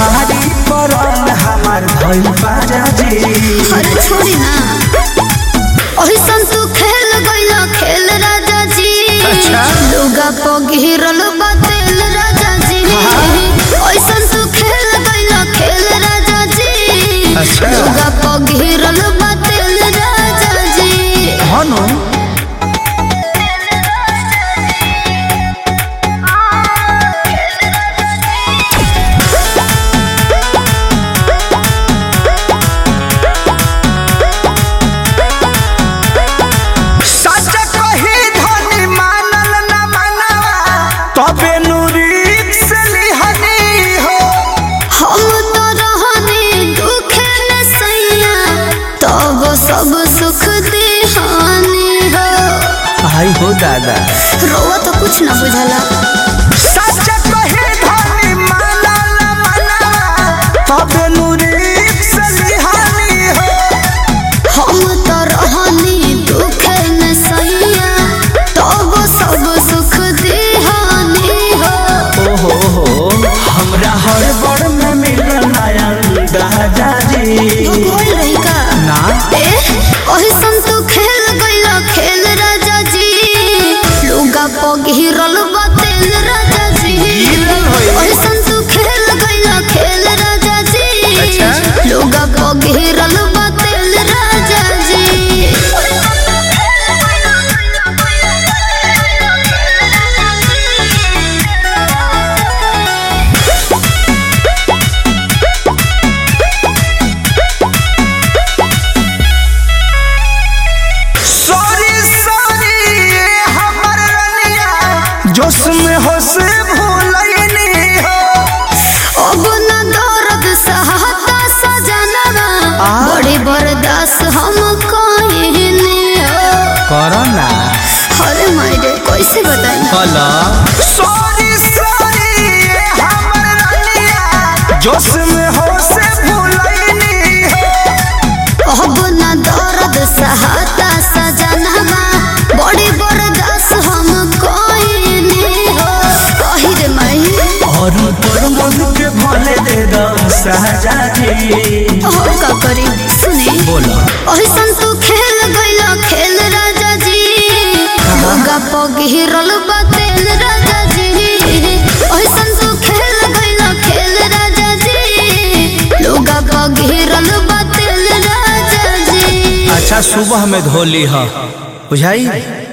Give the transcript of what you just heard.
भारी पड़ल हमार भइल बाजा जी अरे छोड़ी ना ओही सन तू खेल गइला खेल राजा जी अच्छा। लुगा प घेरल बा तेल राजा जी ओही सन तू खेल गइला खेल राजा जी अच्छा। लुगा प घेरल बा तेल राजा जी हनु सच कही धनी मानल न मनवा तबे नुरीक से लिहनी हो हम तो रहने दुखे में सैया तब सब सुख देहानी हो आई हो दादा रोवा तो कुछ ना बुझला सच कही धनी मानल न मनवा तबे नुरीक से लिहनी हो हम तो रहनी दुखे में सैया तब सब सुख देहानी हो ओहो हो हमरा हर बड़ में मिलल नया दादा जी बोल रही का ना ए ओही सन तू खेल गइला खेल राजा जी लुगा प घेरल बा तेल राजा जी घेरल होई। ओही सन तू खेल गइला खेल राजा जी अच्छा। लुगा प घेरल बा तेल राजा जी सॉरी सॉरी ये हमर रनिया जोश में होश भूलैनी हो अब न दर्द सहता सजनवा आ? बड़ी बर्दाश्त हम कहने हो कोरोना अरे मायरे कैसे बताई हेलो सॉरी सॉरी ये हमर रनिया जोश में होश भूलैनी हो अब न दर्द सहता सजनवा बड़ी बर्दाश्त हम कहने हो कही रे माई और पर मन के भले दे दो सहजा जी और का करी सुने बोलो ओही सन तू खेल गइला खेल राजा जी लुगा प घेरल बा तेल राजा जी ओही सन तू खेल गइला खेल राजा जी लुगा प घेरल बा तेल राजा जी अच्छा सुबह में धोली है बुझाई